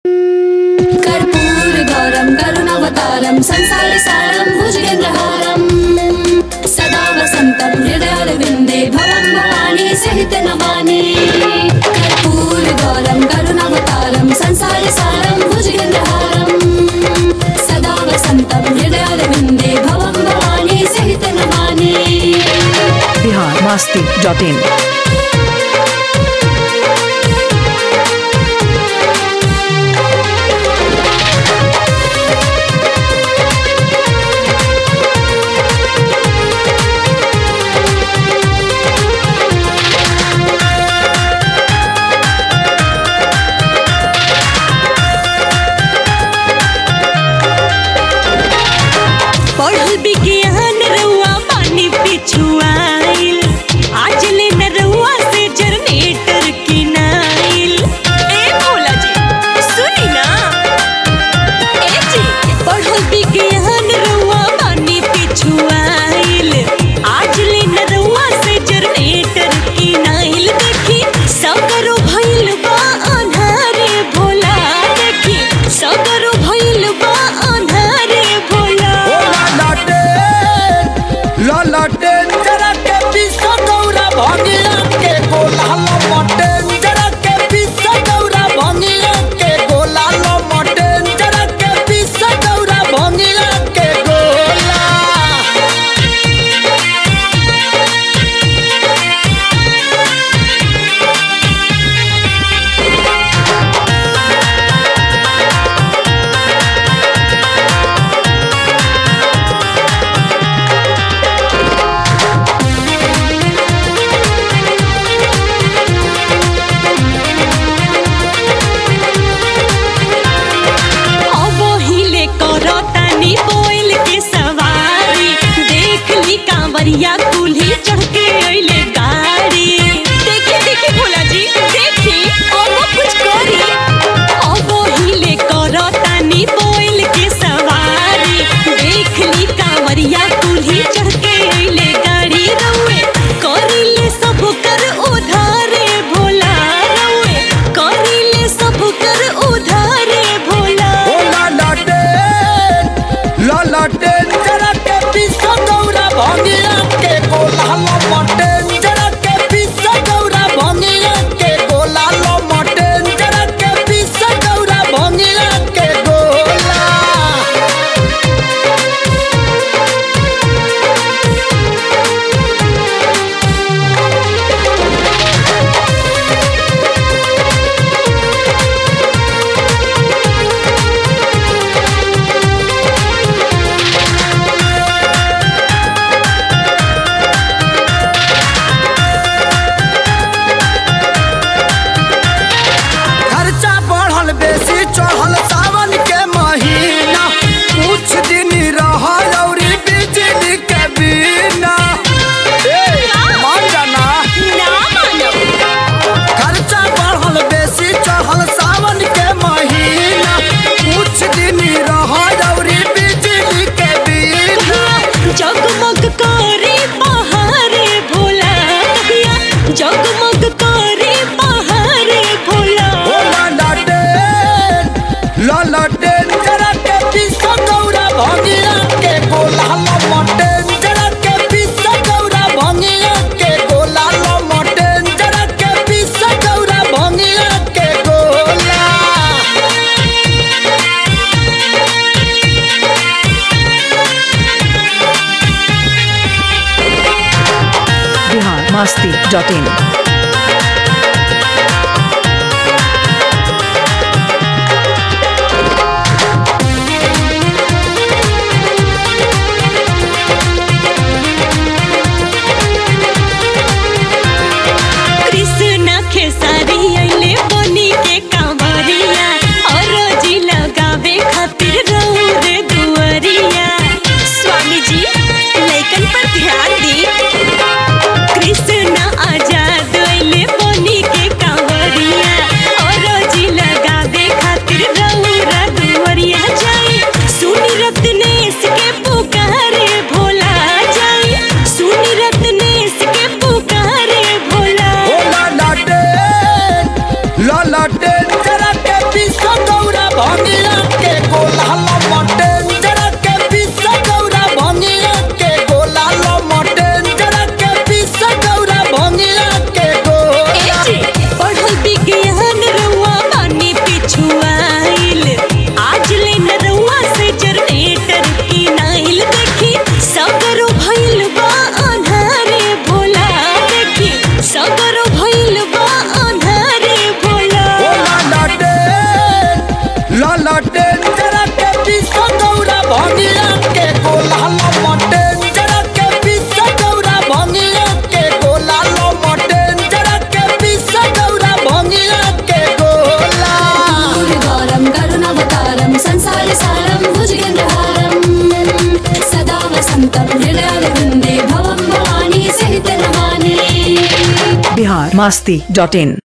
कर्पूरगौरं करुणावतारं संसारसारं भुजगेन्द्रहारं सदा वसन्तं हृदयारविन्दे भवं भवानी सहित नमामि कर्पूरगौरं करुणावतारं संसारसारं भुजगेन्द्रहारं सदा वसन्तं हृदयारविन्दे भवं भवानी सहित नमामि बिहार मास्ती डॉट इन पढ़ल विज्ञान रउआ पानी पिछुआइल आज ले न रउआ से जनरेटर किनाइल ए भोला जी सुनी ना ए जी पढ़ल विज्ञान रउआ पानी पिछुआइल आज ले न रउआ से जनरेटर किनाइल देखी सगरो भइल बा अन्हारे भोला देखी सगरो भइल बा अन्हारे भोला ओ ललाटे ललाटे जरा के पिस गौरा भंगिया के गोला लमटे जरा के पिस गौरा भंगिया के गोला लमटे जरा के पिस गौरा भंगिया के गोला अब हिले करतानी बोइल के सवारी देख ली कांवरिया कुल्ही चढ़ के अइले गाड़ी देखी देखी भोला जी देखी अब कुछ करी अब हिले करतानी बोइल के सवारी देख ली कांवरिया कुल्ही चढ़ के अइले गाड़ी रउए करिले सब कर उधारे भोला रउए करिले सब कर उधारे भोला ओ ललाटे ललाटे जरा के पिस गौरा भंगिया के गोला लमटे जरा के पिस गौरा भंगिया के गोला लमटे जरा के पिस गौरा भंगिया के गोला खर्चा बढ़ल बेसी चढ़ल सावन के महीना कुछ दिन रह औरी बिजली के बिना ए, मान जाना ना मानब खर्चा बढ़ल बेसी चढ़ल सावन के महीना कुछ दिन रह औरी बिजली के बिना जगमग करे पहाड़े भोला कहिया जगमग करे पहाड़े भोला ओ ललाटे ललाटे जरा के पिस गौरा भंगिया के गोला लमटे जरा के पिस गौरा भंगिया के गोला लमटे जरा के पिस गौरा भंगिया के गोला बिहार मास्ती डॉट इन कृष्णा खेसारी अइले बनी के कांवरिया और जी लगावे खातिर रहू रे दुअरिया स्वामी जी लइकन पर ध्यान दी कृष्णा आजाद भंगिया के गोला लमटेन जरा के पीस गौरा भंगिया के गोला लमटेन जरा के पीस गौरा भंगिया के गोला पढ़ल विज्ञान रउआ बानी पिछुआइल आज ले न रउआ से जनरेटर की नाइल देखी सगरो भइल बा अन्हारे भोला देखी सगरो भइल बा अन्हारे भोला ओ ललटेन ललटेन जरा के पीस गौरा भंगिया के गोला लमटेन जरा के पीस गौरा भंगिया के गोला लमटेन जरा के पीस गौरा भंगिया के गोला गौरं करुणावतारं संसारसारं भुजगेन्द्रहारं सदा वसन्तं हृदयारविन्दे भवं भवानी सहित नमामि बिहार मास्ती डॉट इन